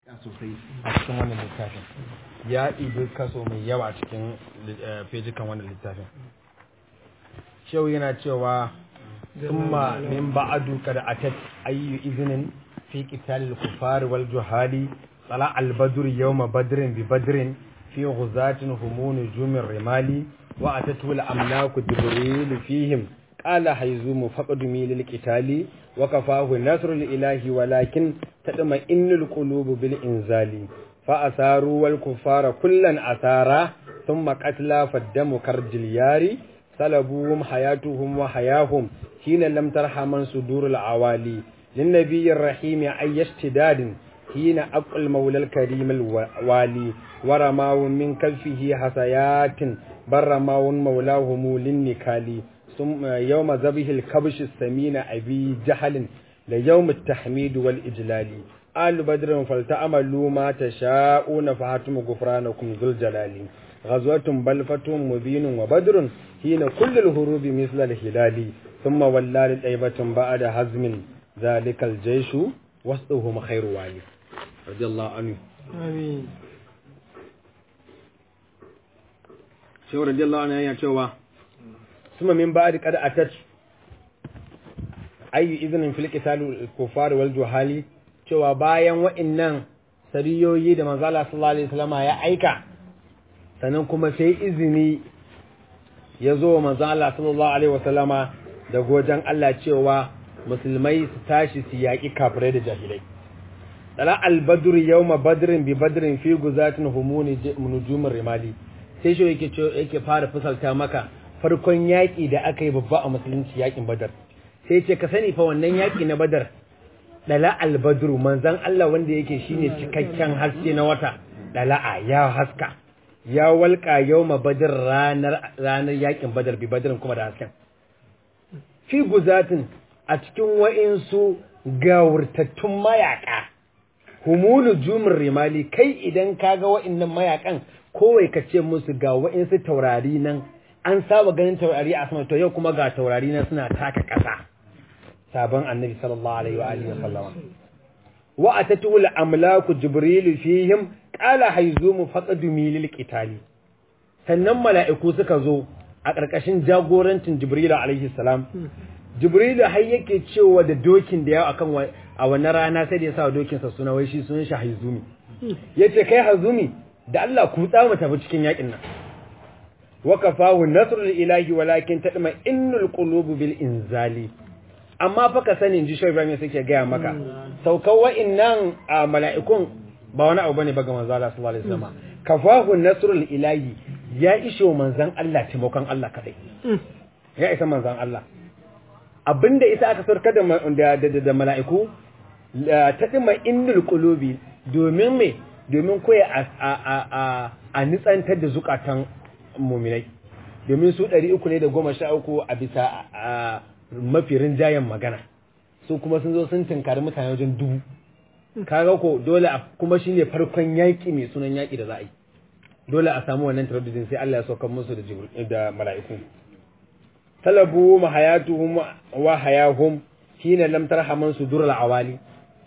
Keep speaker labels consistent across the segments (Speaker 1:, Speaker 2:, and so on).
Speaker 1: sosai a cikin wannan littafin ya ɗibi kaso mai yawa a cikin fejikan wannan littafin shehu yana cewa summa min ba'adu kada atat ayyu izinin fi qitalil kufar wal juhali tsala al badr yawma badrin bi badrin fi ghuzatin humun jumir rimali wa atatu al amlaku jibril fihim qala hayzumu faqadumi lil qitali wa kafahu nasrul ilahi walakin tadma innul qulubu bil inzali fa asaru wal kuffara kullan asara thumma qatla faddamu karjil yari salabuhum hayatuhum wa hayahum hina lam tarhaman sudurul awali lin nabiyir rahim ay yashtidadin hina aqal mawlal karim al wali waramawu min kalfihi hasayatin barramawun mawlahum lin nikali ثم يوم ذبح الكبش السمين أبي جهل ليوم التحميد والإجلال آل بدر فلتعملوا ما تشاءون فهاتم غفرانكم ذو الجلال غزوة بلفة مبين وبدر حين كل الهروب مثل الهلال ثم ولى للأيبة بعد هزم ذلك الجيش وسطهم خير والي رضي الله عنه
Speaker 2: آمين
Speaker 1: شو رضي الله عنه يا شو ثم من بعد قد أتت أي إذن في القتال الكفار والجهال cewa bayan wa'innan sariyoyi da manzala sallallahu alaihi wasallam ya aika sannan kuma sai izini ya zo manzala sallallahu alaihi wasallama da gojan Allah cewa musulmai su tashi su yaƙi kafirai da jahilai tsala al-badr yawma badrin bi badrin fi guzatin humuni nujumur rimali sai shi yake yake fara fusalta maka farkon yaƙi da aka yi babba a musulunci yaƙin badar sai ce ka sani fa wannan yaƙi na badar dala albadru manzan Allah wanda yake shine cikakken haske na wata dala'a ya haska ya walƙa yawma badar ranar ranar yaƙin badar bi badarin kuma da hasken fi guzatin a cikin wa'insu gawurtattun mayaka humulu jumur rimali kai idan kaga wa'innan mayakan kowai ka ce musu ga wa'insu taurari nan an saba ganin taurari a sama to yau kuma ga taurari na suna taka ƙasa sabon annabi sallallahu alaihi wa alihi wa sallama wa atatu al amlaku jibril fihim qala hayzumu faqadumi lil qitali sannan mala'iku suka zo a ƙarƙashin jagorancin jibril alaihi salam jibril har yake cewa da dokin da yawa akan a wannan rana sai da ya sa dokin sa suna wai shi sunan shi hayzumi yace kai hayzumi da Allah ku tsa mu tafi cikin yakin nan wakafahu nasrul ilahi walakin tadma innul qulubu bil inzali amma fa ka sani ji shoyi Ibrahim suke gaya maka saukar wa'annan mala'ikun ba wani abu bane ba ga manzo Allah sallallahu alaihi wasallam kafahu nasrul ilahi ya ishe manzon Allah taimakon Allah kadai ya isa manzon Allah abinda isa aka sarkar da da da mala'iku tadma innul qulubi domin me domin koya a a a a nitsantar da zukatan muminai domin su ɗari uku ne da goma sha uku a bisa mafi rinjayen magana su kuma sun zo sun tinkari mutane wajen dubu kaga ko dole kuma shine farkon yaƙi mai sunan yaƙi da za a yi dole a samu wannan taraddudin sai Allah ya sauka musu da da mala'iku talabu mahayatuhum wa hayahum hina lam tarhaman sudur al-awali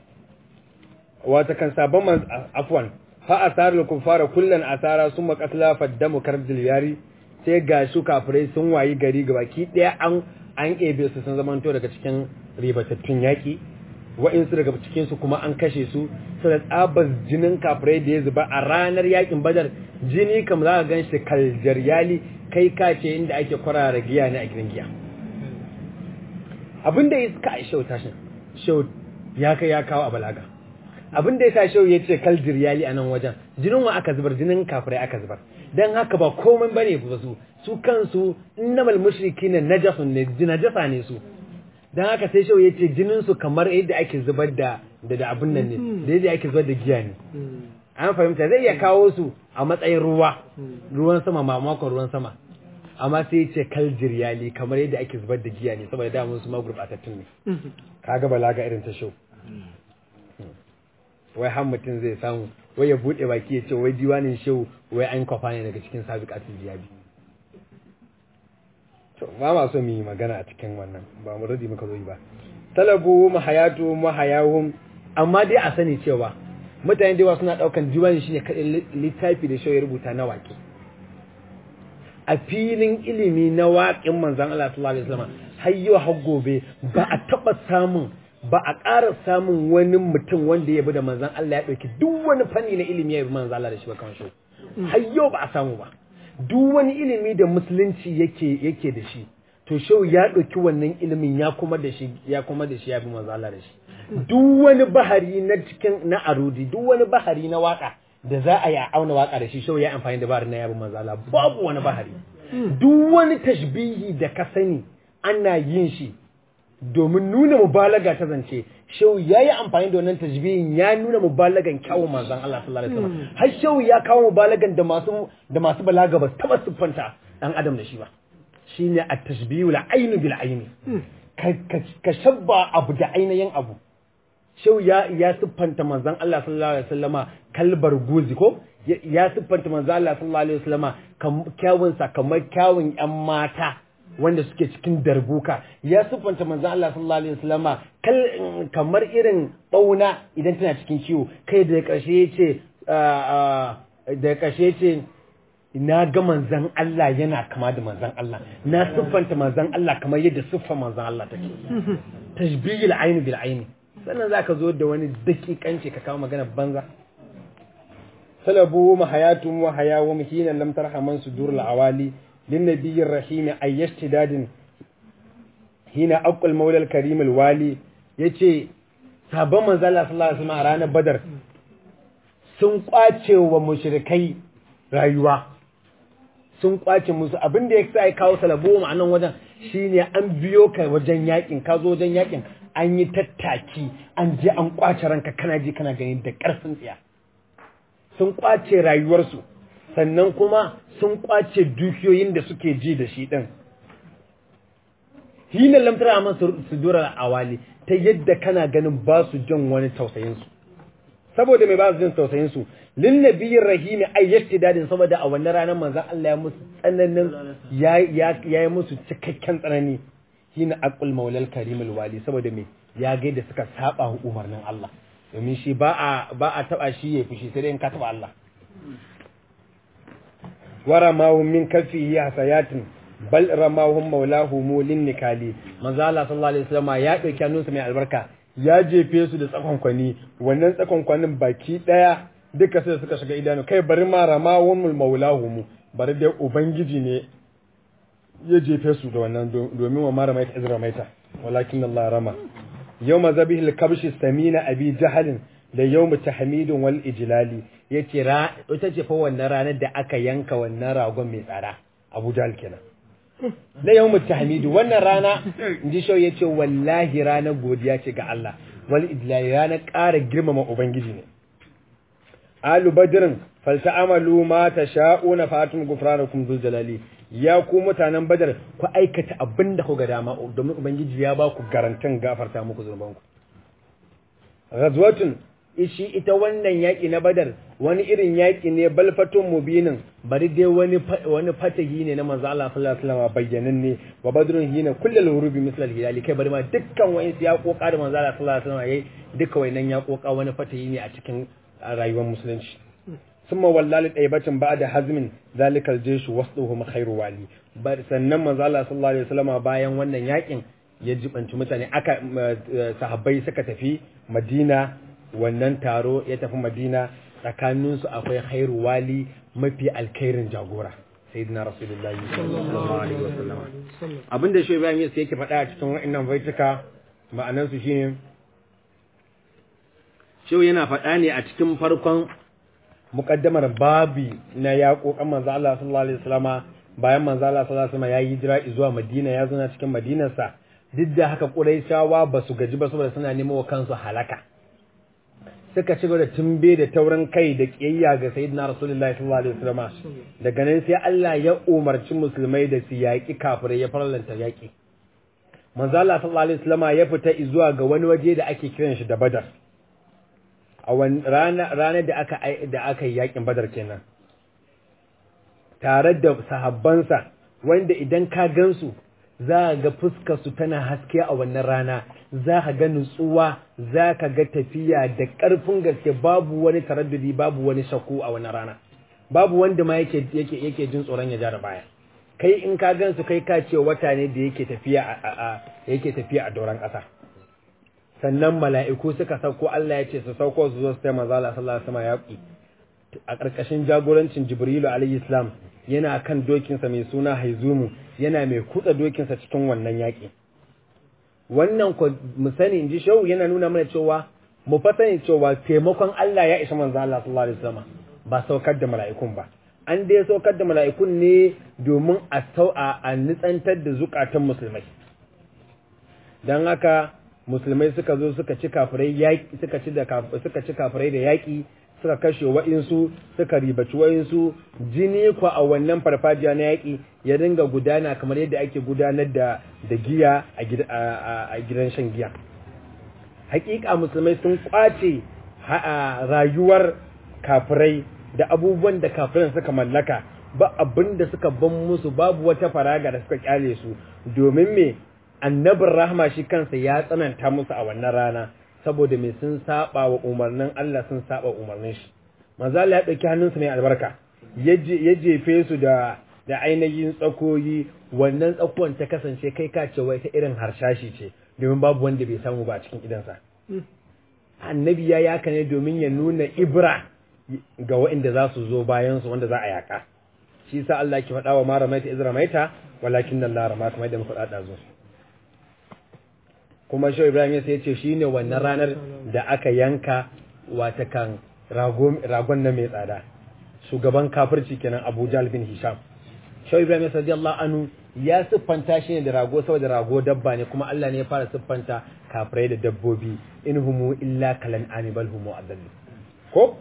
Speaker 1: wata kan sabon afwan fa asarul kufara kullan asara summa qatla faddamu karjil yari sai ga su kafirai sun wayi gari gabaki daya an an ebe su sun zamanto daga cikin ribatattun yaki wa'insu daga cikin su kuma an kashe su su da tsabar jinin kafirai da ya zuba a ranar yakin badar jini kam za ka ganshi kaljaryali kai ka ce inda ake kwarara giya ne a gidan giya abinda ya suka a shau tashin shau ya kai ya kawo a balaga abin da ya sa shehu ya ce kal jiryali a nan wajen jinin wa aka zubar jinin kafirai aka zubar dan haka ba komai bane ba su su kansu innamal mushrikina najasun ne najasa ne su dan haka sai shehu ya ce jinin su kamar yadda ake zubar da da abin nan ne da yadda ake zubar da giya ne an fahimta zai iya kawo su a matsayin ruwa ruwan sama mamakon ruwan sama amma sai ya ce kal jiryali kamar yadda ake zubar da giya ne saboda damun su ma gurbatattun ne kaga balaga irin ta shehu wai har mutum zai samu wai ya buɗe baki ya ce wai diwanin shehu wai an kwafa ne daga cikin sabiqatul jiyabi to ba ma so mu yi magana a cikin wannan ba mu radi muka zo yi ba talabu mahayatu mahayahum amma dai a sani cewa mutane da yawa suna daukan diwani shine kadai littafi da shawai rubuta na waƙe a filin ilimi na waƙin manzon Allah sallallahu alaihi wasallam har yau har gobe ba a taba samun ba a ƙara samun wani mutum wanda ya bi da manzon Allah ya dauki duk wani fanni na ilimi ya bi manzon Allah da shi ba kamar shi har yau ba a samu ba duk wani ilimi da musulunci yake yake da shi to shau ya ɗauki wannan ilimin ya kuma da shi ya kuma da shi ya bi manzo Allah da shi duk wani bahari na cikin na arudi duk wani bahari na waka da za a yi a auna waka da shi shau ya amfani da bahari na ya bi manzo Allah babu wani bahari duk wani tashbihi da ka sani ana yin shi domin nuna mubalaga ta zance shau ya yi amfani da wannan tajbihin ya nuna mubalagan kyawun manzon Allah sallallahu alaihi wasallam har shau ya kawo mubalagan da masu da masu balaga ba taba siffanta dan adam da shi ba shine at-tashbihu al-ayn bil ayn ka shabba abu da ainihin abu shau ya ya siffanta manzon Allah sallallahu alaihi wasallama kalbar guzi ko ya siffanta manzon Allah sallallahu alaihi wasallama kyawun sa kamar kyawun yan mata wanda suke cikin darbuka ya siffanta manzon Allah sallallahu alaihi wasallama kamar irin bauna idan tana cikin kiwo kai da karshe yace da karshe yace na ga manzan Allah yana kama da manzan Allah na siffanta manzan Allah kamar yadda siffa manzan Allah take tashbihil aini bil aini sannan zaka zo da wani dakikanci ka kawo magana banza salabu mahayatun wa hayawum hina lam tarhaman sudurul awali lin nabiyir rahim ayyashtidadin hina aqul maula al karim al wali yace sabon manzan Allah sallallahu alaihi wasallam a ranar badar sun kwace wa mushrikai rayuwa sun kwace musu abin da ya sa ya kawo salabo a nan wajen shine an biyo ka wajen yakin ka zo wajen yakin an yi tattaki an je an kwace ranka kana ji kana gani da karfin tsiya sun kwace rayuwarsu sannan kuma sun kwace dukiyoyin da suke ji da shi din hina lamtara man su dura awali ta yadda kana ganin ba su jin wani tausayin su saboda mai ba su jin tausayin su lin nabiyyin rahimi ay yaktidadin saboda a wannan ranar manzon Allah ya musu tsananin ya ya yi musu cikakken tsanani shine aqul maulal karimul wali saboda me ya ga da suka saba umarnin Allah domin shi ba a ba a taba shi ya fushi sai dai in ka taba Allah wara mahum min kafihi hasayatin bal ramahum maulahum lin nikali manzo Allah sallallahu alaihi wasallam ya dauki hannunsa mai albarka ya jefe su da tsakonkwani wannan tsakonkwanin baki daya duka sai suka shiga idanu kai bari ma ramahum maulahum bari dai ubangiji ne ya jefe su da wannan domin wa mara maita izra maita walakin Allah rama yawma zabihil kabshi samina abi jahalin da yawmu tahmidun wal ijlali yace ra ita ce fa wannan ranar da aka yanka wannan ragon mai tsara Abu Jahl kenan da yawmu tahmidu wannan rana inji shau yace wallahi ranar godiya ce ga Allah wal ijlali ranar ƙara girmama ubangiji ne alu badrin falta'amalu ma tasha'una fatum gufranakum dhul jalali ya ku mutanen badar ku aikata abin da ku ga dama domin ubangiji ya ba ku garantin gafarta muku zunubanku ghazwatun ishi ita wannan yaki na badar wani irin yaki ne balfatun mubinin bari dai wani wani fatahi ne na manzo Allah sallallahu alaihi wasallam bayyanan ne wa badrun hina kullal hurubi misal hilali kai bari ma dukkan wayin ya koka da manzo Allah sallallahu alaihi wasallam yayi duka wayannan ya koka wani fatahi ne a cikin rayuwar musulunci ثم والله لطيبة بعد hazmin zalikal الجيش وسطهم خير wali bar sannan manzo Allah sallallahu alaihi wasallam bayan wannan yakin ya jibanci mutane aka sahabbai suka tafi Madina wannan taro ya tafi Madina tsakanin su akwai khairu wali mafi alkhairin jagora sayyidina rasulullahi sallallahu alaihi wasallam abinda shi Ibrahim yake yake faɗa a cikin wannan baituka ma'anar su shine shi yana faɗa ne a cikin farkon mukaddamar babi na yaƙoƙan manzo Allah sallallahu alaihi wasallama bayan manzo Allah sallallahu alaihi wasallama ya yi hijira zuwa Madina ya zo na cikin Madinarsa duk da haka Quraishawa ba su gaji ba saboda suna nemo wa kansu halaka suka ci da tumbe da taurin kai da kiyayya ga sayyidina Rasulullahi sallallahu alaihi wasallama daga nan sai Allah ya umarci musulmai da su yaƙi kafirai ya farlanta yaƙi manzo Allah sallallahu alaihi wasallama ya fita zuwa ga wani waje da ake kiran shi da Badar a ranar da aka da aka yi yakin badar kenan tare da sahabbansa wanda idan ka gansu za ga fuskar su tana haske a wannan rana za ka ga nutsuwa za ka ga tafiya da ƙarfin gaske babu wani taraddudi babu wani shakku a wannan rana babu wanda ma yake yake yake jin tsoron ya ja da baya kai in ka gan su kai ka ce wata ne da yake tafiya a yake tafiya a doron ƙasa sannan mala'iku suka sauko Allah ya ce su sauko su zo su taimaka manzo Allah sallallahu alaihi wasallam yaƙi a ƙarƙashin jagorancin Jibrilu alayhi salam yana kan dokinsa mai suna Haizumu yana mai kutsa dokinsa cikin wannan yaƙi wannan ko mu sani inji shau yana nuna mana cewa mu fa sani cewa taimakon Allah ya isa manzo Allah sallallahu alaihi wasallam ba saukar da mala'ikun ba an dai saukar da mala'ikun ne domin a sau a nitsantar da zukatan musulmai dan haka musulmai suka zo suka ci kafirai yaƙi suka ci da suka ci kafirai da yaƙi suka kashe wa'insu suka ribaci wa'insu jini kwa a wannan farfajiya na yaƙi ya dinga gudana kamar yadda ake gudanar da da giya a gidan shan giya hakika musulmai sun kwace rayuwar kafirai da abubuwan da kafiran suka mallaka ba abin da suka ban musu babu wata faraga da suka kyale su domin me annabin rahma shi kansa ya tsananta musu a wannan rana saboda mai sun saba wa umarnin Allah sun saba umarnin shi manzo Allah ya dauki hannunsa mai albarka ya jefe su da da ainihin tsakoyi wannan tsakuwan ta kasance kai ka ce wai ta irin harshashi ce domin babu wanda bai samu ba a cikin idansa annabi ya yaka ne domin ya nuna ibra ga waɗanda za su zo bayan su wanda za a yaka shi sa Allah ke faɗa wa mara maita izra maita walakin nan la rama kamar da muka faɗa zo kuma shi Ibrahim ya ce shine wannan ranar da aka yanka wata kan ragon na mai tsada shugaban kafirci kenan Abu Jahl bin Hisham shi Ibrahim radiyallahu anhu ya siffanta shi ne da rago saboda rago dabba ne kuma Allah ne ya fara siffanta kafirai da dabbobi in humu illa kalan anibal humu adallu ko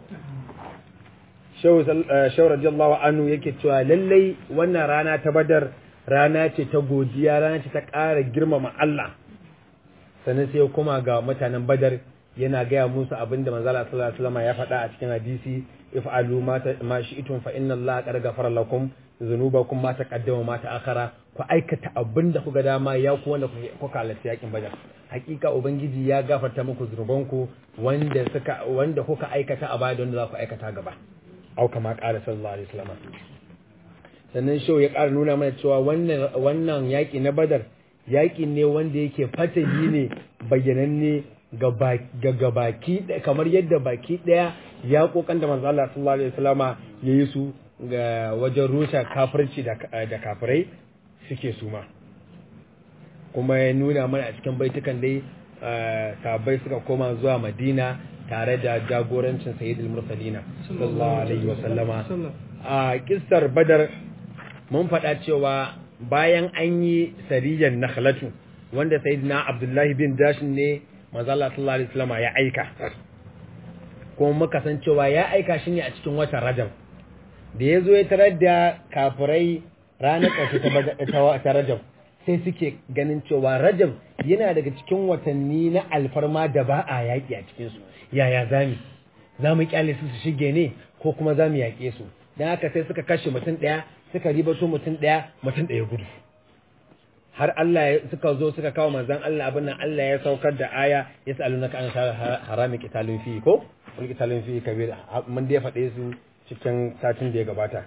Speaker 1: Shehu radiyallahu anhu yake cewa lallai wannan rana ta Badar rana ce ta godiya rana ce ta ƙara girmama Allah sannan sai kuma ga mutanen Badar yana gaya musu abinda manzala sallallahu alaihi wasallam ya faɗa a cikin hadisi if'alu ma shi'tum fa inna Allah qad ghafara lakum dhunubakum ma taqaddama ma ta'akhara ku aikata abinda kuga dama ya ku wanda kuka halarci yakin Badar hakika ubangiji ya gafarta muku zunubanku wanda suka wanda kuka aikata a baya da wanda za ku aikata gaba au kama ƙara sallallahu alaihi wasallam sannan shau ya ƙara nuna mana cewa wannan wannan yaƙi na badar yaƙi ne wanda yake fatahi ne bayyananne ga baki kamar yadda baki ɗaya ya kokan da manzo Allah sallallahu alaihi wasallama yayi su ga wajen rusa kafirci da da kafirai suke suma kuma ya nuna mana a cikin baitukan dai sahabbai suka koma zuwa Madina tare da jagorancin sayyidul mursalina sallallahu alaihi wasallama a kissar badar mun faɗa cewa bayan an yi sariyan nakhlatu wanda sayyidina abdullahi bin dashin ne manzo Allah sallallahu alaihi wasallama ya aika kuma muka san cewa ya aika shi ne a cikin watan rajab da ya zo ya tarar da kafirai ranar ƙarshe ta rajab sai suke ganin cewa rajab yana daga cikin watanni na alfarma da ba a yaƙi a cikinsu yaya zami za mu kyale su su shige ne ko kuma za mu yaƙe su don haka sai suka kashe mutum ɗaya suka ribato mutum ɗaya mutum ɗaya gudu har Allah suka zo suka kawo manzon Allah abin nan Allah ya saukar da aya ya sa'alu naka an harami qitalun fi ko wal qitalun fi kabir mun da ya faɗe su cikin satin da ya gabata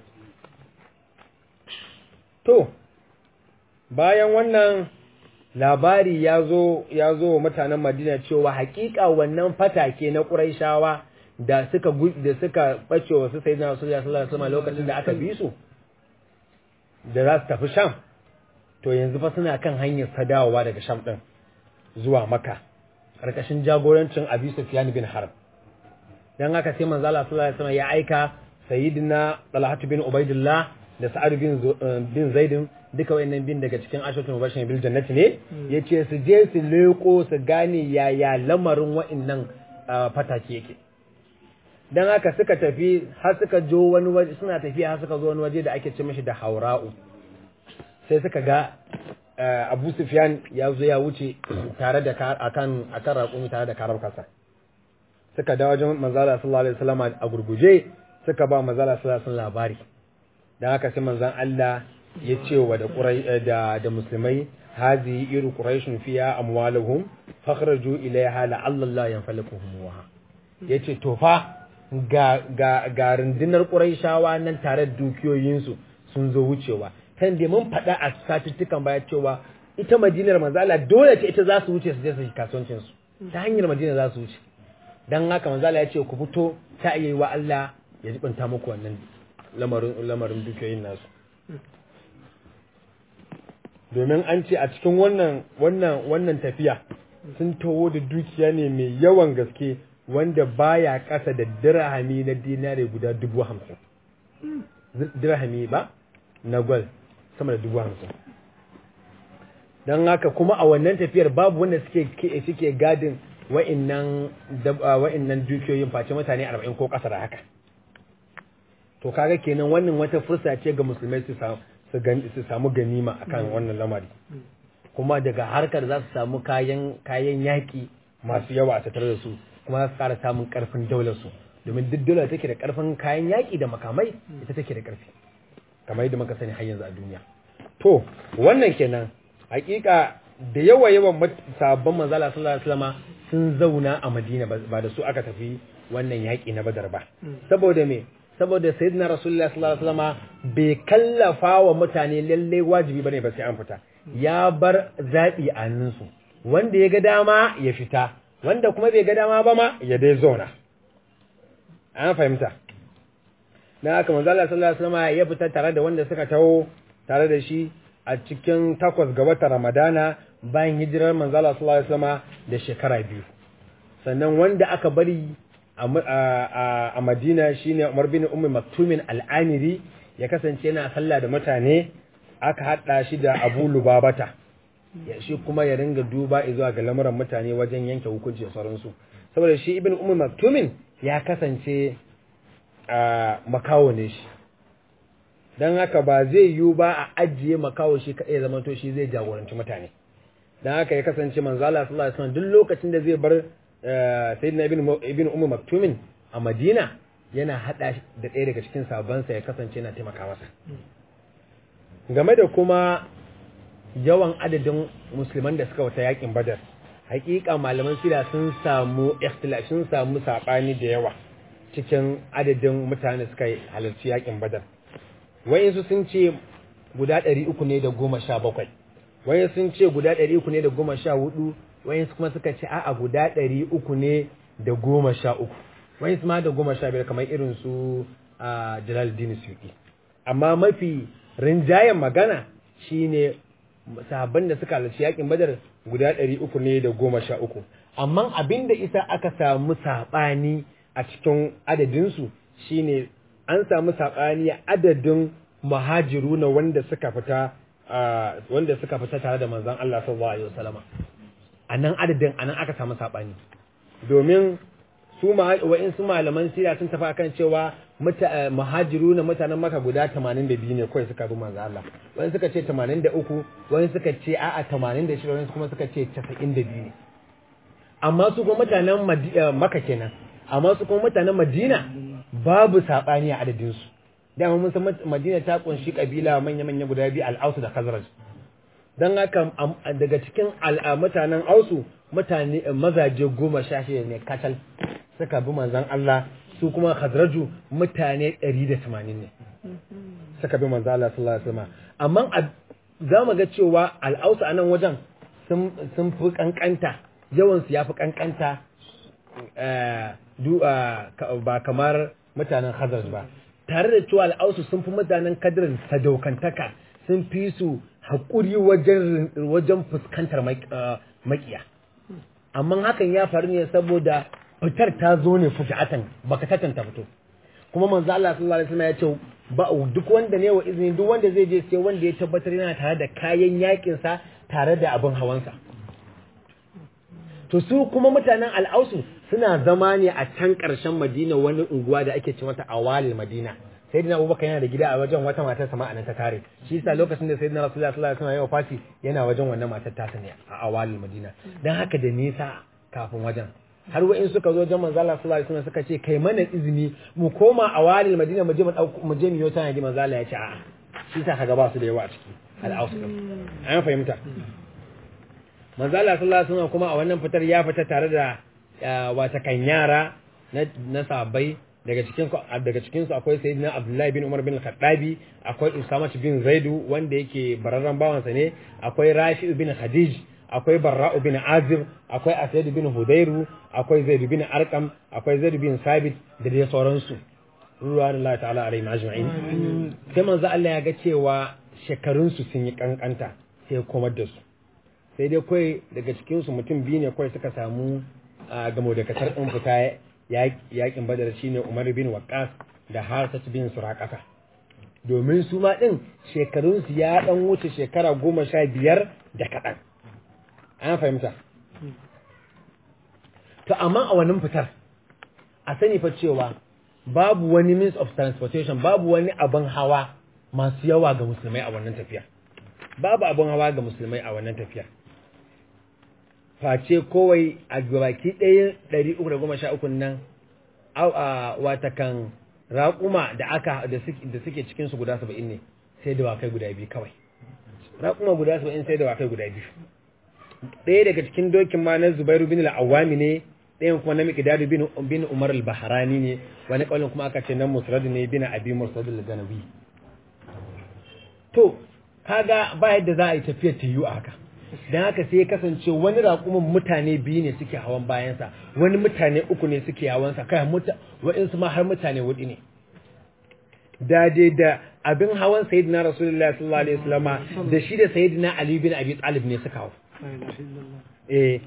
Speaker 1: to bayan wannan labari ya zo ya zo wa mutanen Madina cewa hakika wannan fatake na Qurayshawa da suka da suka bace wa su sayyidina Rasulullah sallallahu alaihi wasallam lokacin da aka bi su da za su tafi Sham to yanzu fa suna kan hanyar sadawa daga Sham din zuwa Makka karkashin jagorancin Abi Sufyan bin Harb dan haka sai manzo Allah sallallahu alaihi wasallam ya aika sayyidina Talha bin Ubaidillah da Sa'ad bin bin Zaid duka wayannan bin daga cikin ashatul mubashirin bil jannati ne yace su je su leko su gane yaya lamarin wayannan fatake yake dan haka suka tafi har suka jo wani waje suna tafiya har suka zo wani waje da ake ce mishi da Haura'u sai suka ga Abu Sufyan ya zo ya wuce tare da akan akan raƙumi tare da karar kasa suka da wajen manzala sallallahu alaihi wasallam a gurguje suka ba manzala sallallahu alaihi wasallam labari dan haka sai manzon Allah ya ce wa da da da musulmai hazi iru quraishun fiya amwaluhum fakhraju ilayha la'alla Allah yanfalikuhum wa yace to fa ga ga ga rundunar quraishawa nan tare da dukiyoyinsu sun zo wucewa kan da mun faɗa a satuttukan baya cewa ita madinar manzala dole ce ita za su wuce su je su kasuwancin su ta hanyar madina za su wuce dan haka manzala ya ce ku fito ta iya yi wa Allah ya jibanta muku wannan lamarin lamarin dukiyoyin nasu domin an ce a cikin wannan wannan wannan tafiya sun taho da dukiya ne mai yawan gaske wanda baya kasa da dirhami na dinare guda dubu hamsin dirhami ba na gwal sama da dubu hamsin don haka kuma a wannan tafiyar babu wanda suke suke gadin wa'innan wa'innan dukiyoyin face mutane arba'in ko ƙasa da haka to kaga kenan wannan wata fursa ce ga musulmai su su samu ganima akan wannan lamari kuma daga harkar za su samu kayan kayan yaƙi masu yawa a tattare da su kuma za su ƙara samun ƙarfin daular su domin duk daular take da ƙarfin kayan yaƙi da makamai ita take da ƙarfi kamar yadda muka sani har yanzu a duniya to wannan kenan hakika da yawa yawan sabon manzala sallallahu alaihi wasallam sun zauna a Madina ba da su aka tafi wannan yaƙi na Badar ba saboda me saboda sayyidina rasulullahi sallallahu alaihi wasallam bai kallafa wa mutane lalle wajibi bane ba sai an fita ya bar zabi a hannunsu wanda ya ga dama ya fita wanda kuma bai ga dama ba ma ya dai zauna an fahimta na haka manzo Allah sallallahu alaihi wasallam ya fita tare da wanda suka taho tare da shi a cikin takwas ga watan Ramadana bayan hijirar manzo Allah sallallahu alaihi wasallam da shekara biyu sannan wanda aka bari a Madina shine Umar bin Ummi Maktumin Al-Amiri ya kasance yana sallah da mutane aka hada shi da Abu Lubabata ya shi kuma ya ringa duba zuwa ga lamuran mutane wajen yanke hukunci da sauransu saboda shi Ibn Ummi Maktumin ya kasance a makawo ne shi don haka ba zai yiwu ba a ajiye makawo shi kaɗai zama to shi zai jagoranci mutane don haka ya kasance manzala sallallahu alaihi wasallam duk lokacin da zai bar sayyidina ibn ibn ummu maktumin a madina yana hada da ɗaya daga cikin sabansa ya kasance yana taimaka masa game da kuma yawan adadin musulman da suka wata yakin badar hakika malaman sira sun samu ikhtilaf sun samu sabani da yawa cikin adadin mutane suka halarci yakin badar wayansu sun ce guda ɗari uku ne da goma sha bakwai wayansu sun ce guda ɗari uku ne da goma sha hudu wayansu kuma suka ce a'a guda ɗari uku ne da goma sha uku wayansu ma da goma sha biyar kamar irin su a jalaluddin suyuki amma mafi rinjayen magana shine sahabban da suka halarci yakin badar guda ɗari uku ne da goma sha uku amma abin da isa aka samu saɓani a cikin adadinsu shine an samu saɓani adadin muhajiru na wanda suka fita wanda suka fita tare da manzon Allah sallallahu alaihi wasallama a nan adadin a nan aka samu saɓani domin su wa'in su malaman sira sun tafi akan cewa muhajiru na mutanen maka guda 82 ne kawai suka bi manzo Allah wani suka ce 83 wani suka ce a'a 86 wani kuma suka ce 92 ne amma su kuma mutanen maka kenan amma su kuma mutanen madina babu saɓani a adadinsu dama mun san madina ta kunshi kabila manya-manya guda biyu al'ausu da khazraj don haka daga cikin mutanen ausu mutane mazaje goma sha shida ne kacal suka bi manzan Allah su kuma khazraju mutane ɗari da tamanin ne suka bi manzan Allah sallallahu alaihi wasallam amma za mu ga cewa al'ausu a nan wajen sun fi kankanta yawansu ya fi kankanta ba kamar mutanen khazraj ba tare da cewa al'ausu sun fi mutanen kadirin sadaukantaka sun fi su haƙuri wajen fuskantar makiya amma hakan ya faru ne saboda fitar ta zo ne fujatan baka tatanta fito kuma manzo Allah sallallahu alaihi wasallam ya ce ba duk wanda ne wa izini duk wanda zai je sai wanda ya tabbatar yana tare da kayan yakin sa tare da abin hawansa to su kuma mutanen al'ausu suna zama ne a can ƙarshen madina wani unguwa da ake ce mata awalil madina sayyidina abubakar yana da gida a wajen wata matar sama anan ta tare shi yasa lokacin da sayyidina rasulullahi sallallahu alaihi wasallam ya wafati yana wajen wannan matar ta ne a awalil madina dan haka da nisa kafin wajen har wa'in suka zo wajen manzo Allah sallallahu alaihi wasallam suka ce kai mana izini mu koma awalil madina mu je mu dauko mu je mu yi wata manzo Allah ya ce a'a shi yasa kaga ba su da yawa a ciki al'ausu an fahimta manzo Allah sallallahu alaihi wasallam kuma a wannan fitar ya fita tare da wata kan yara na na sahabbai daga cikin daga cikin su akwai sayyidina Abdullahi bin Umar bin Khattabi akwai Usama bin Zaidu wanda yake bararran bawansa ne akwai Rafi bin Khadij akwai Barra'u bin Azib akwai Asad bin Hudairu akwai Zaid bin Arqam akwai Zaid bin Sabit da dai sauransu ruwan Allah ta'ala alaihi ajma'in sai manzo Allah ya ga cewa shekarun su sun yi kankanta sai komar da su sai dai kai daga cikin su mutum biyu ne kai suka samu gamo da kasar din fita yakin badar shine Umar bin Waqqas da Harsat bin Suraqata domin su ma din shekarun su ya dan wuce shekara goma sha biyar da kaɗan an fahimta to amma a wannan fitar a sani fa cewa babu wani means of transportation babu wani abin hawa masu yawa ga musulmai a wannan tafiya babu abin hawa ga musulmai a wannan tafiya face kowai a gabaki ɗaya ɗari uku da goma sha uku nan watakan raƙuma da aka da suke cikin su guda saba'in ne sai da wakai guda biyu kawai raƙuma guda saba'in sai da wakai guda biyu ɗaya daga cikin dokin ma na zubairu bin al'awami ne ɗayan kuma na miƙidadu bin umar al-baharani ne wani ƙaunin kuma aka ce nan musradu ne bin abi musradu al-ganawi to kaga ba yadda za a yi tafiyar ta yiwu a haka don haka sai ya kasance wani raƙumin mutane biyu ne suke hawan bayansa wani mutane uku ne suke hawansa kai waɗansu ma har mutane huɗu ne da dai da abin hawan sayyidina rasulullahi sallallahu alaihi wasallama da shi da sayyidina ali bin abi talib ne suka hawa eh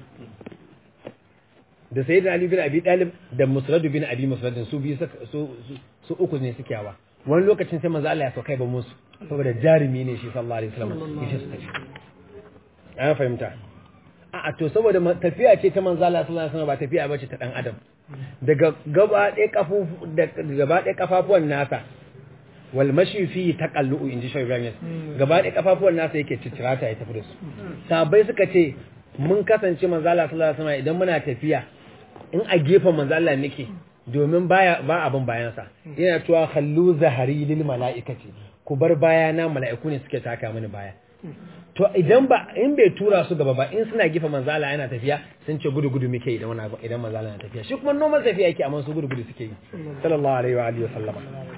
Speaker 1: da sayyidina ali bin abi talib da musrad bin abi musrad su biyu su su uku ne suke hawa wani lokacin sai manzo Allah ya saukai ba musu saboda jarumi ne shi sallallahu alaihi wasallam yace su tafi an fahimta a to saboda tafiya ce ta manzo Allah sallallahu alaihi wasallam ba tafiya bace ta dan adam daga gaba ɗaya kafu gaba ɗaya kafafuwan nasa wal mashi fi taqallu inji shi Ibrahim gaba ɗaya kafafuwan nasa yake ciccirata ya tafi da su sahabbai suka ce mun kasance manzo Allah sallallahu alaihi wasallam idan muna tafiya in a gefen manzo Allah nake domin baya ba abin bayansa yana cewa khallu zahari lil mala'ikati ku bar bayana mala'iku ne suke taka mini baya to idan ba in bai tura su gaba ba in suna gifa manzala yana tafiya sun ce gudu gudu muke idan wani idan manzala yana tafiya shi kuma noman tafiya yake amma su gudu gudu suke yi sallallahu alaihi wa alihi wasallam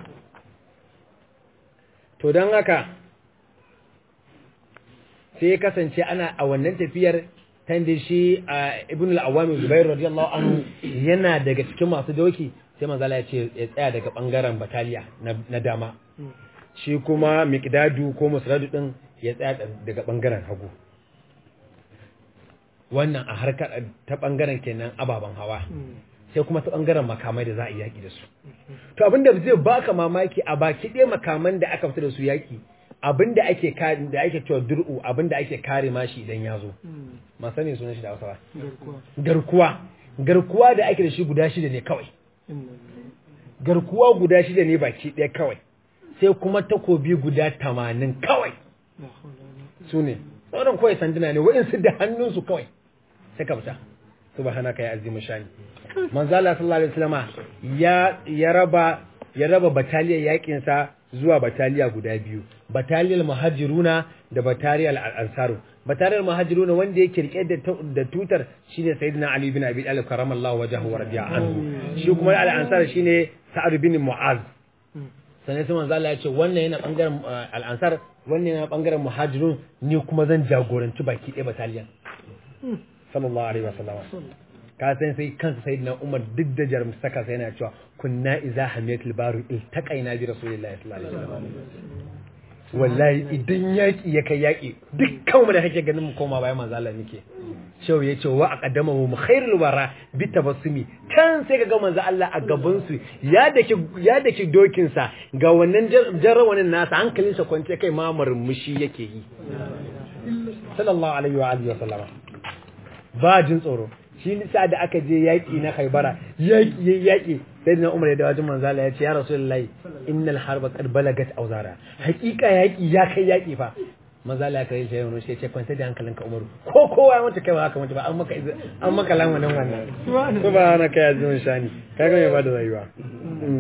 Speaker 1: to dan haka sai kasance ana a wannan tafiyar tan da shi ibn al-awwam zubair radiyallahu anhu yana daga cikin masu doki sai manzala ya ce ya tsaya daga bangaren bataliya na dama shi kuma miqdadu ko musradu din ya tsaya daga bangaren hagu wannan a harkar ta bangaren kenan ababen hawa sai kuma ta bangaren makamai da za a yi yaki da su to abinda zai baka mamaki a baki ɗaya makaman da aka fita da su yaki abinda ake da ake cewa dur'u abinda ake kare mashi idan ya zo ma sani sunan shi da Hausa garkuwa garkuwa da ake da shi guda shida ne kawai garkuwa guda shida ne baki ɗaya kawai sai kuma takobi guda tamanin kawai su ne sauran kawai sanduna ne wa'insu da hannunsu kawai sai ka fita subhanaka ya azimu shani manzo Allah sallallahu alaihi wasallama ya ya raba ya raba bataliyar yakin sa zuwa bataliya guda biyu bataliyar muhajiruna da bataliyar al-ansaru bataliyar muhajiruna wanda yake rike da da tutar shine sayyidina ali bin abi talib karamallahu wajhahu wa radiya anhu shi kuma al-ansar shine sa'ad bin mu'az sannan sai manzo Allah ya ce wannan yana bangaren al-ansar wannan yana bangaren muhajirun ni kuma zan jagoranci baki ɗaya bataliyan sallallahu alaihi wasallam ka san sai kansa sayyidina Umar duk da jarumtaka sai yana cewa kunna iza hamiyatul baru iltaqaina bi rasulillahi sallallahu alaihi wasallam wallahi idan yaki ya kai yaki dukkan mu da kake ganin mu koma bayan manzo Allah nake shau ya ce wa aqaddama mu khairul wara bi tabassumi can sai ga manzo Allah a gaban su ya dake ya dake dokin sa ga wannan jarrawanin nasa hankalin sa kwance kai ma murmushi yake yi sallallahu alaihi wa alihi wa sallama ba jin tsoro shi nisa da aka je yaki na Khaibara yaki yaki sai da Umar ya da wajen manzo Allah ya ce ya Rasulullahi innal harba qad balagat awzara hakika yaki ya kai yaki fa maza la kai sai wani sai ce kwanta da hankalinka Umaru ko kowa ya mutu kai ba haka mutu ba an maka an maka lan wannan wannan subhanaka ya zuwan shani kaga me ba da rayuwa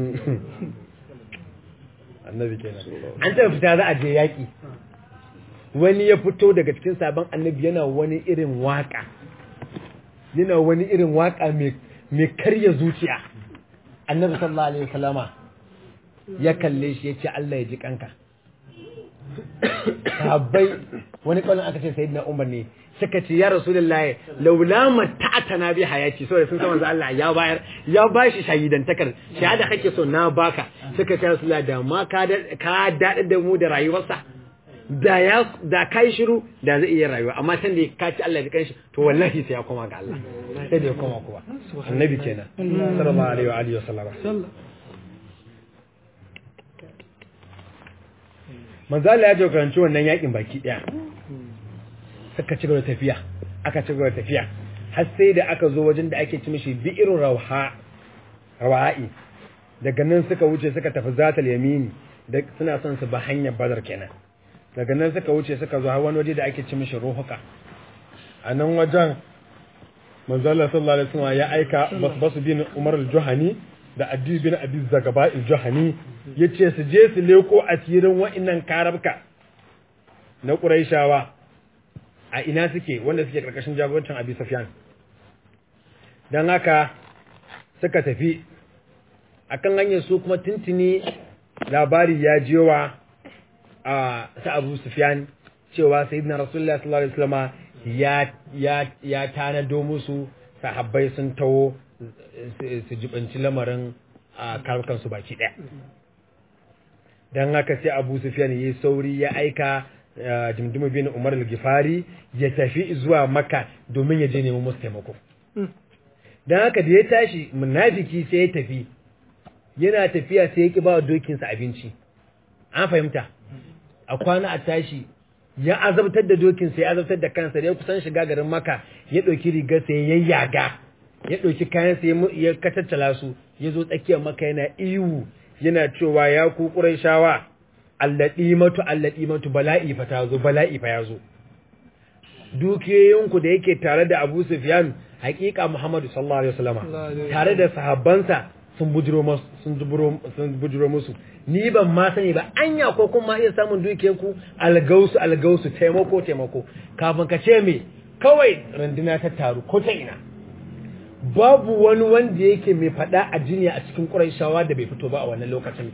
Speaker 1: annabi kenan an ta fita za a je yaki wani ya fito daga cikin sabon annabi yana wani irin waka yana wani irin waka mai karya zuciya annabi sallallahu alaihi wasallama ya kalle shi ya ce Allah ya ji kanka sahabbai wani kallon aka ce sayyidina Umar ne suka ce ya rasulullahi laula mata'atana bi hayati saboda sun san manzo Allah ya bayar ya bashi shahidantakar shahada kake so na baka suka ce rasulullahi da ma ka ka dada da mu da rayuwarsa da ya da kai shiru da zai iya rayuwa amma san da ka ci Allah da kanshi to wallahi sai ya koma ga Allah sai da ya koma kuwa annabi kenan sallallahu alaihi wa alihi wasallam manzo Allah ya jagoranci wannan yakin baki daya suka ci gaba tafiya aka ci gaba tafiya har sai da aka zo wajen da ake ci mishi bi'irun rawha rawa'i daga nan suka wuce suka tafi zatal yamini da suna son su ba hanyar badar kenan daga nan suka wuce suka zo har wani waje da ake ci mishi ruhuka a nan wajen manzo Allah sallallahu alaihi wasallam ya aika basbasu bin Umar al-Juhani da Adi bin Abi Zagaba al-Juhani yace su je su leko asirin wa'annan karabka na Quraishawa a ina suke wanda suke karkashin jagorancin Abi Sufyan dan haka suka tafi akan hanyar su kuma tuntuni labari ya jiwa a sa Abu Sufyan cewa sayyidina Rasulullah sallallahu alaihi wasallam ya ya ya tanado musu sahabbai sun tawo su jibanci lamarin a karkan su baki daya dan haka sai Abu Sufyan yayi sauri ya aika Jimdimu bin Umar al-Gifari ya tafi zuwa Makka domin ya je nemo musu taimako dan haka da ya tashi munafiki sai ya tafi yana tafiya sai ya ki ba dokinsa abinci an fahimta a kwana a tashi ya azabtar da dokinsa ya azabtar da kansa da ya kusan shiga garin maka ya ɗauki rigarsa ya yayyaga ya ɗauki kayansa ya katattala su ya zo tsakiyar maka yana iwu yana cewa ya ku shawa allaɗi matu allaɗi matu bala'i fa ta zo bala'i fa ya zo dukiyoyinku da yake tare da abu sufyan hakika muhammadu sallallahu alaihi wasallama tare da sahabbansa sun bujiro sun bujiro musu ni ban ma sani ba anya ko kuma iya samun dukiyar ku algausu algausu taimako taimako kafin ka ce me kawai randuna ta taru ko ta ina babu wani wanda yake mai fada a jiniya a cikin Qurayshawa da bai fito ba a wannan lokacin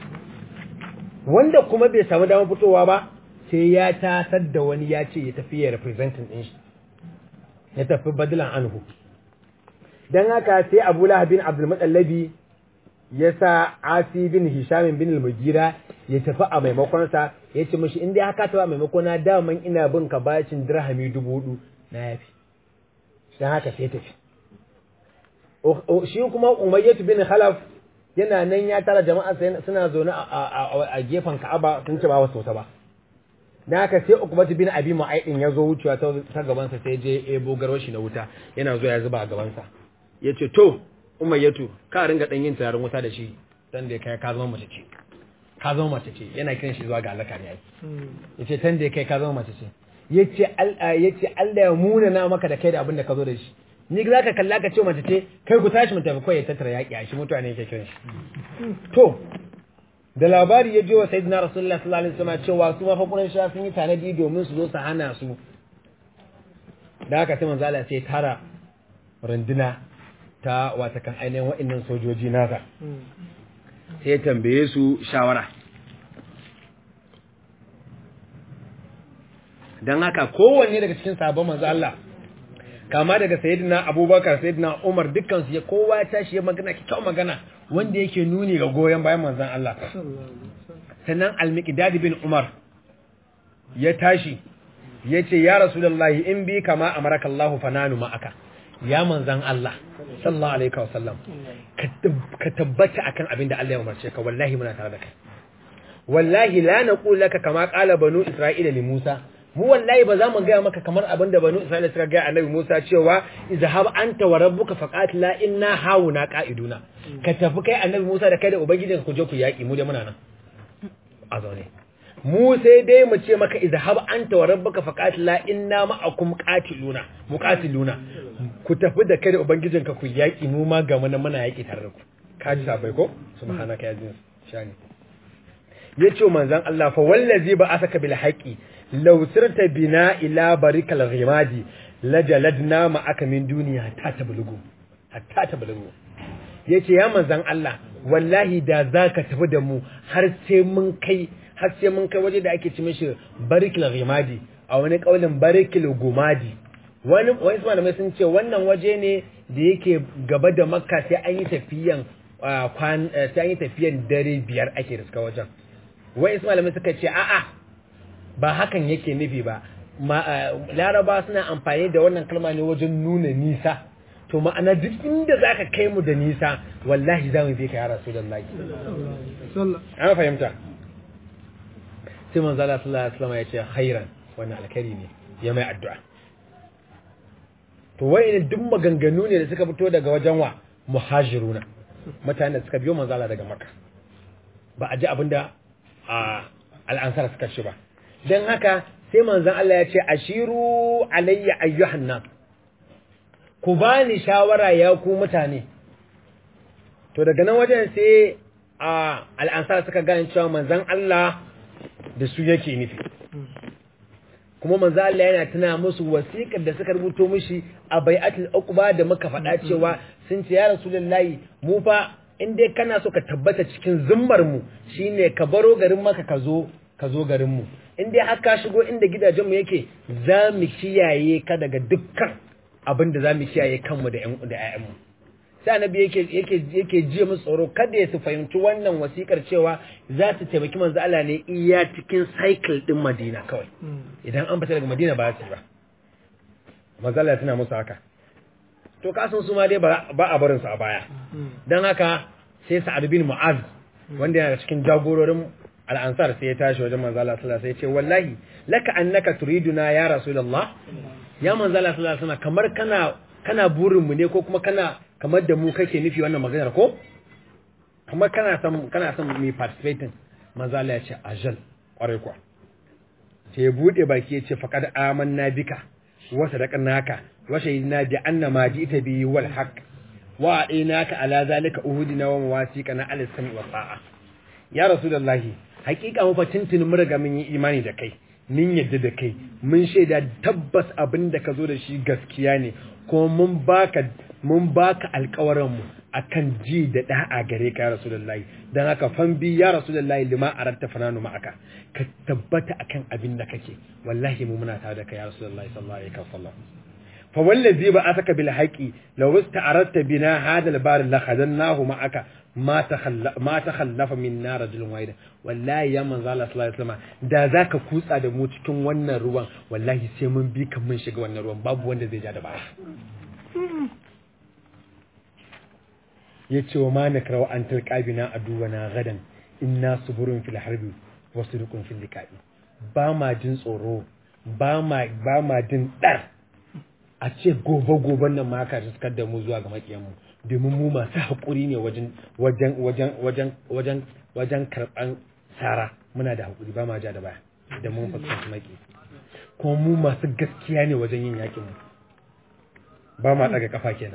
Speaker 1: wanda kuma bai samu damar fitowa ba sai ya tasar da wani ya ce ya tafi ya representing din shi ya tafi badilan anhu dan haka sai Abu Lahab bin Abdul Mutallabi ya sa Asi bin Hisham bin al-Mugira ya tafi a maimakon sa ya ce mishi in dai haka ta maimakon na daman ina bin ka bacin dirhami dubu hudu na yafi dan haka sai tafi shi kuma Umayyah bin Khalaf yana nan ya tara jama'a suna zaune a gefen Ka'aba sun ce ba wasu ta ba dan haka sai Uqbat bin Abi Mu'aydin ya zo wucewa ta gaban sa sai je ebo garwashi na wuta yana zo ya zuba a gaban sa yace to umayyatu ka ringa dan yin tayarin wuta da shi dan da kai ka zama mace ce ka zama mace ce yana kiran shi zuwa ga Allah ne yace tan da kai ka zama mace ce yace Allah yace Allah ya muna na maka da kai da abin da ka zo da shi ni za ka kalla ka ce mace ce kai ku tashi mu tafi kai ya tattara yaki a shi mutane yake kiran shi to da labari ya je wa sayyidina rasulullah sallallahu alaihi wasallam cewa su ma fa quraisha sun yi tanadi domin su zo su hana su da haka sai manzo Allah sai tara runduna ta wata kan ainihin wa'annan sojoji nasa sai ya tambaye su shawara don haka kowanne daga cikin sabon manzo Allah kama daga sayyidina abubakar sayyidina umar dukkansu ya kowa ya tashi ya magana kyau magana wanda yake nuni ga goyon bayan manzon Allah sannan al-miqdad bin umar ya tashi ya ce ya rasulullahi in bi kama amaraka Allah fananu ma'aka ya manzan Allah sallallahu alaihi wa sallam ka tabbata akan abin da Allah ya umarce ka wallahi muna tare da kai wallahi la naqul laka kama qala banu isra'ila li Musa mu wallahi ba za mu gaya maka kamar abin da banu isra'ila suka gaya annabi Musa cewa izhab anta wa rabbuka faqatila inna hauna qa'iduna ka tafi kai annabi Musa da kai da ubangijinka ku je ku yaki mu da muna nan a zaune mu sai dai mu ce maka izhab anta wa rabbuka faqatila inna ma'akum qatiluna muqatiluna ku tafi da kai da ubangijinka ku yaki mu ma ga muna muna yaki tare da ku ka ji sabai ko subhanaka ya jin shani yace manzon Allah fa wallazi ba asaka bil haqi law sirta bina ila barikal ghimadi lajaladna ma aka min duniya ta tablugu hatta tablugu yace ya manzon Allah wallahi da zaka tafi da mu har sai mun kai har sai mun kai waje da ake ci mishi barikal ghimadi a wani kaulin barikal gumadi wani wani malamai sun ce wannan waje ne da yake gaba da makka sai an yi tafiyan kwan sai an yi tafiyan dare biyar ake riska wajen wai malamai suka ce a'a ba hakan yake nufi ba laraba suna amfani da wannan kalma ne wajen nuna nisa to ma'ana duk inda za ka kai mu da nisa wallahi za mu bi ka ya rasu da laki an fahimta sai manzo Allah sallallahu alaihi wasallam ya ce khairan wannan alkhairi ne ya mai addu'a to wai duk maganganu ne da suka fito daga wajen wa muhajiruna mutanen da suka biyo manzo Allah daga Makka ba a ji abinda a al'ansar suka ci ba dan haka sai manzon Allah ya ce ashiru alayya ayyuhan nas ku bani shawara ya ku mutane to daga nan wajen sai a al'ansar suka gane cewa manzon Allah da su yake nufi kuma manzo Allah yana tuna musu wasiƙar da suka rubuto mishi a bai'atul uqba da muka faɗa cewa sun ce ya rasulullahi mu fa in dai kana so ka tabbata cikin zimmar mu shine ka baro garin maka ka zo ka zo garin mu in dai har ka shigo inda gidajen mu yake za mu kiyaye ka daga dukkan abin da za mu kiyaye kanmu da ƴan da ƴaƴan mu sai annabi yake yake yake ji musu tsoro kada ya su fahimci wannan wasikar cewa za su taimaki manzo Allah ne iya cikin cycle din Madina kawai idan an fita daga Madina ba su ba manzo Allah tana musu haka to kasan su ma dai ba a barin su a baya dan haka sai Sa'ad bin Mu'az wanda yana cikin jagororin al'ansar sai ya tashi wajen manzo Allah sallallahu alaihi wasallam sai ya ce wallahi laka annaka turiduna ya rasulullah ya manzo Allah sallallahu alaihi wasallam kamar kana kana burin mu ne ko kuma kana kamar da mu kake nufi wannan maganar ko kamar kana son kana son mu participating manzo Allah ya ce ajal kwarai kuwa sai ya bude baki ya ce faqad amanna bika wa sadaqnaka wa shahidna bi anna ma ji'ta bi wal haqq wa a'inaka ala zalika uhudina wa mawasiqana ala sami wa ta'a ya rasulullahi hakika mu fa tuntuni mun riga mun yi imani da kai mun yadda da kai mun shaida tabbas abin da ka zo da shi gaskiya ne kuma mun baka mun baka alƙawarin mu akan ji da da'a gare ka ya rasulullahi dan haka fan bi ya rasulullahi lima aratta fananu ma'aka ka tabbata akan abin da kake wallahi mu muna tare da kai ya rasulullahi sallallahu alaihi wasallam fa wallazi ba asaka bil haqi law ista'aradta bina hada al bar la khadannahu ma'aka ma takhalla ma takhallafa minna rajulun wahid wallahi ya manzo Allah sallallahu alaihi wasallam da zaka kutsa da mu cikin wannan ruwan wallahi sai mun bi kan mun shiga wannan ruwan babu wanda zai ja da baya yace wa ma nakrawa an tilqabina aduwana gadan inna suburun fil harbi wa sudukun fil liqa'i ba ma jin tsoro ba ma ba ma jin dar a ce gobe goben nan ma ka riskar da mu zuwa ga makiyan mu domin mu masu haƙuri ne wajen wajen wajen wajen wajen wajen karɓan sara muna da haƙuri ba ma ja da baya da mun fuskanci maki kuma mu masu gaskiya ne wajen yin yakin mu ba ma daga kafa kenan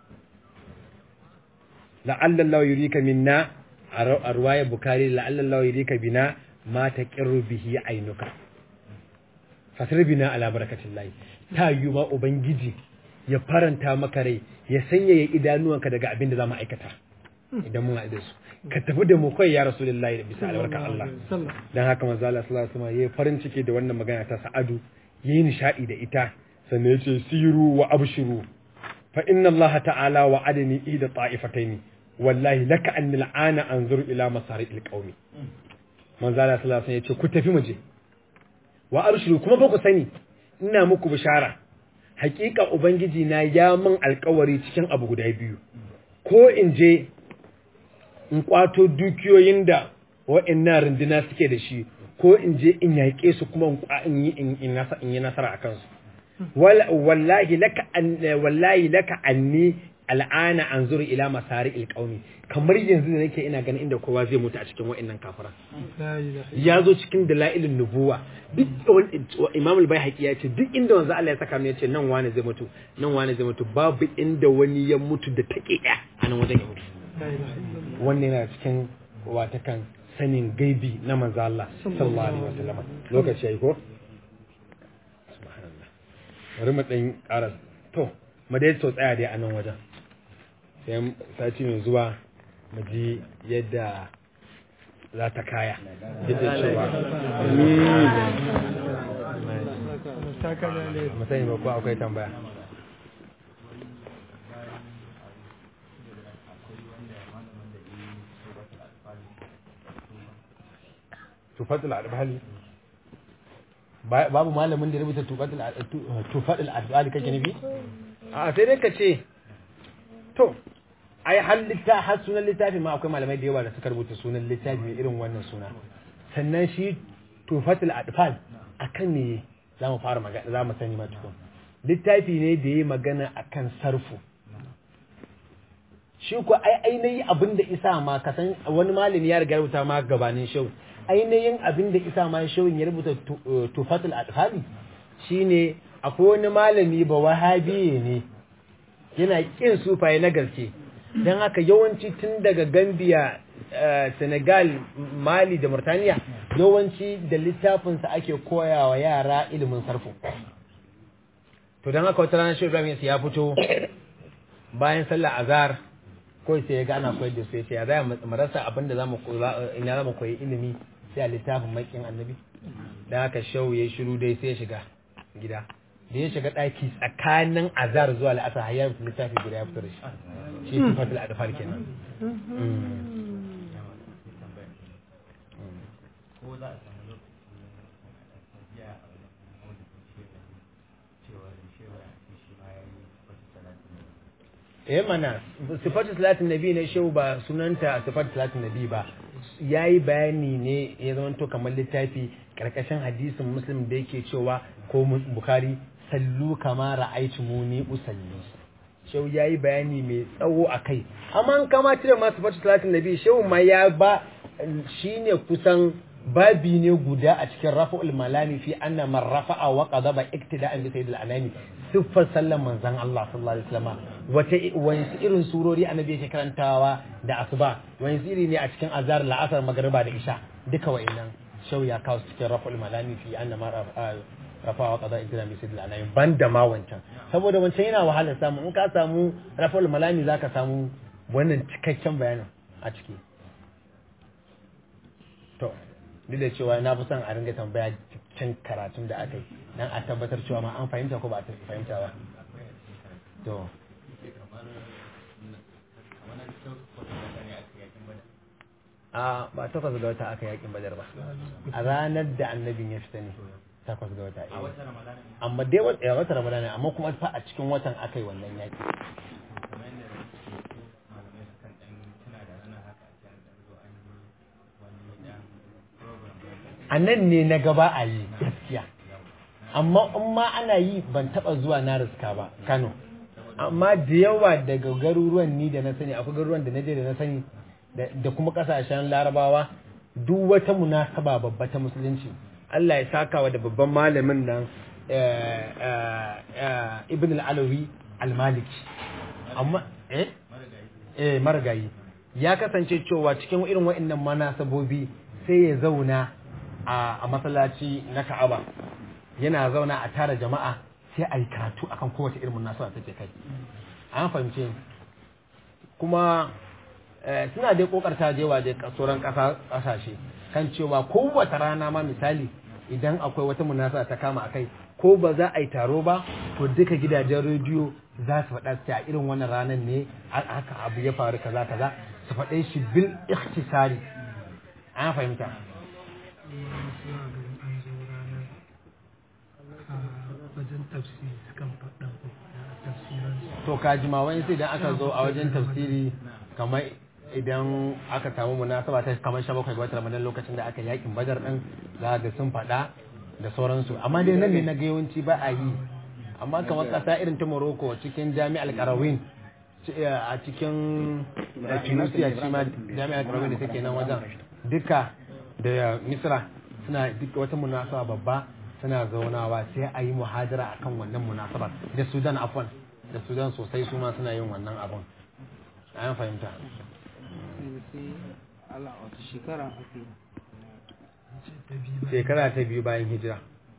Speaker 1: la'alla Allah yurika minna a ruwayar bukari la'alla Allah yurika bina ma taqirru bihi ainuka fasir bina ala barakatillahi ta yi ma ubangiji ya faranta maka rai ya sanyaya idanuwanka daga abin da za mu aikata idan mun haɗe su ka tafi da mu kai ya rasulullahi da bisa albarka Allah dan haka manzo Allah sallallahu alaihi wasallam yayi farin ciki da wannan magana ta Sa'adu yayi nishadi da ita sannan yace siru wa abshiru fa inna Allah ta'ala wa'adani ida ta'ifataini wallahi laka an al'ana anzuru ila masari'il qaumi manzo Allah sallallahu alaihi wasallam yace ku tafi mu je wa abshiru kuma ba ku sani ina muku bishara hakika ubangiji na ya min alkawari cikin abu guda biyu ko in je in kwato dukiyoyin da wa'annan runduna suke da shi ko in je in yaƙe su kuma in yi in yi nasara a kansu wallahi laka wallahi laka anni al'ana anzuru ila masari ilqaumi kamar yanzu da nake ina ganin inda kowa zai mutu a cikin wa'annan kafara ya zo cikin dalailin nubuwa duk imam al-baihaqi ya ce duk inda wanzu Allah ya saka mu ya ce nan wani zai mutu nan wani zai mutu babu inda wani ya mutu da take a nan wajen ya mutu wannan yana cikin watakan sanin gaibi na manzo Allah sallallahu alaihi wasallam lokaci yayi ko subhanallah bari mu dan ƙara to mu dai to tsaya dai a nan wajen sai sati mai zuwa mu ji yadda za ta kaya yadda cewa mu sani ba ko akwai tambaya tufatul albali babu malamin da ya rubuta tufatul albali kake nufi a sai dai ka ce to ai har litta har sunan littafi ma akwai malamai da yawa da suka rubuta sunan littafi mai irin wannan suna sannan shi tufatul adfal akan ne za mu fara magana za mu sani ma tukun littafi ne da ya magana akan sarfu shi ko ai ainihin abin da isa ma ka san wani malami ya riga rubuta ma gabanin shau ainihin abin da isa ma shawin ya rubuta tufatul adfali shine akwai wani malami ba wahabiye ne yana kin sufaye na gaske don haka yawanci tun daga gambia senegal mali da murtaniya yawanci da littafinsa ake koyawa yara ilimin sarfu to don haka wata ranar shi ibrahim ya fito bayan sallar azhar ko sai ya gana koyar da su ya ce ya zai mu rasa abin da zamu ina zamu koyi ilimi sai a littafin makin annabi da haka shau ya shiru dai sai ya shiga gida da ya shiga ɗaki tsakanin azhar zuwa la'asar har ya littafi guda ya fito da shi shi sifatul adfal kenan
Speaker 2: ko za a samu lokaci ya a wani cewa da cewa shi ma ya yi wasu talatin
Speaker 1: eh mana sifatu salatin nabi ne shehu ba sunanta sifatu salatin nabi ba yayi bayani ne ya zama to kamar littafi karkashin hadisin muslim da yake cewa ko bukari sallu kama ra'aytumuni usalli shehu yayi bayani mai tsawo akai amma kama cire ma sifatu salatin nabi shehu ma ya ba shine kusan babi ne guda a cikin rafa'ul malami fi anna man rafa'a wa qadaba iktida'an bi sayyidil anami siffar sallan manzon Allah sallallahu alaihi wasallam wata wani irin surori annabi yake karantawa da asuba wani iri ne a cikin azhar la'asar magriba da isha duka wa'annan shau ya kawo cikin rafa'ul malami fi anna man rafa'a wa qadaba iktida'an bi sayyidil anami banda ma wancan saboda wancan yana wahalar samu in ka samu rafa'ul malami zaka samu wannan cikakken bayanin a ciki to duk da cewa na fi son a ringa tambaya cikin karatun da aka yi dan a tabbatar cewa ma an fahimta ko ba a fahimta ba to a ba takwas ga wata aka yakin badar ba a ranar da annabin ya fita ne takwas ga wata amma dai wata ramadana amma kuma fa a cikin watan aka yi wannan yaki a nan ne na gaba a yi gaskiya amma in ma ana yi ban taba zuwa na riska ba kano amma da yawa daga garuruwan ni da na sani akwai garuruwan da na je da na sani da kuma kasashen larabawa duk wata munasaba babba ta musulunci Allah ya saka wa da babban malamin nan ibn al-alawi al-maliki amma eh eh margayi ya kasance cewa cikin irin wa'annan manasabobi sai ya zauna a masallaci na Ka'aba yana zauna a tara jama'a sai a yi karatu akan kowace irin munasaba take kai an fahimce kuma suna dai kokarta jewa da sauran kasashe kan cewa kowace rana ma misali idan akwai wata munasaba ta kama akai ko ba za a yi taro ba to duka gidajen rediyo za su faɗa a irin wannan ranar ne haka abu ya faru kaza kaza su faɗe shi bil ikhtisari an fahimta
Speaker 3: wajen tafsiri sukan faɗa tafsiran
Speaker 1: to kajima wani sai idan aka zo a wajen tafsiri kamar idan aka samu munasaba ta kamar sha bakwai ga watan ramadan lokacin da aka yakin badar din za ga sun faɗa da sauransu amma dai nan ne na ga yawanci ba a yi amma kamar ƙasa irin ta morocco cikin jami'ar karawin a cikin tunisia shi ma jami'ar karawin da take nan wajen duka da misra suna duka wata munasaba babba suna zaunawa sai a yi muhadara akan wannan munasabar da sudan afwan da sudan sosai su ma suna yin wannan abun an fahimta
Speaker 4: Allah wata shekara aka yi
Speaker 3: ce ta biyu ba
Speaker 1: shekara ta biyu bayan hijira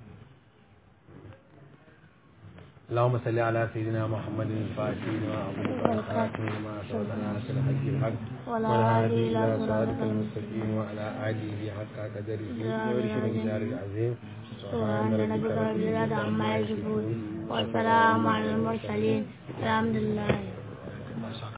Speaker 1: اللهم صل على سيدنا محمد الفاتح لما أغلق والخاتم لما سبق ناصر الحق الحق والهادي إلى صراطك المستقيم وعلى آله حق قدره ومقداره العظيم
Speaker 5: سبحان ربك رب العزة عما يصفون والسلام على المرسلين الحمد لله